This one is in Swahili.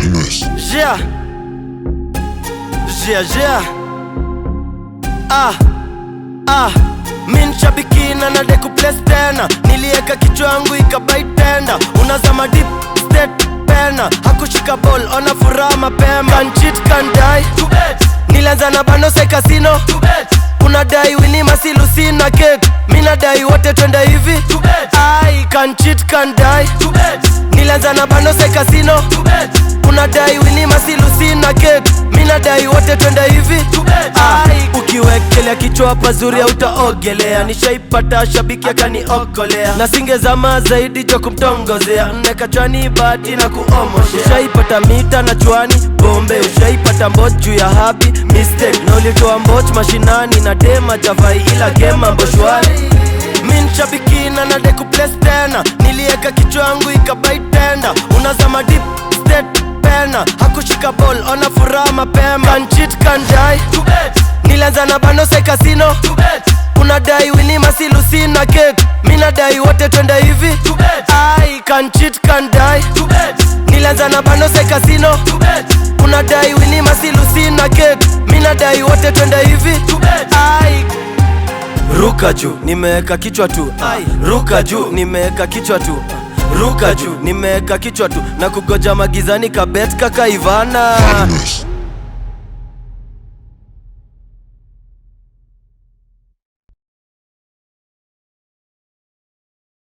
Badness. Yeah. Yeah, yeah. Ah. Ah. Min shabiki na nade kuplace tena nilieka kichwa yangu ikabai tenda unazama deep state pena hakushika ball ona furaha mapema can cheat can die nilianza na banose kasino unadai wini masilusi na cake minadai wote twende hivi ai can cheat can die nilianza na banose kasino unadai wini masilusi na cake minadai wote twende hivi ai ukiwekelea kichwa pazuri hautaogelea nishaipata shabiki akaniokolea na singezama zaidi cho kumtongozea nne kachwani bati na kuomoshea ushaipata mita na chwani bombe ushaipata mboch juu ya habi mistake na ulitoa mboch mashinani na dema javai ila gema mboshwari min shabiki na nade kuplace tena nilieka kichwa yangu ikabai tenda unazama deep state pena hakushika ball ona furaha mapema can cheat can die nilianza na banose kasino unadai wini masilusi na cake minadai wote twende hivi ai can cheat can die nilianza na banose kasino unadai wini masilusi na cake minadai wote twende hivi ai ruka juu nimeweka kichwa tu ruka juu nimeweka kichwa tu ruka juu nimeweka kichwa tu na kugoja magizani kabet kaka ivana Badness.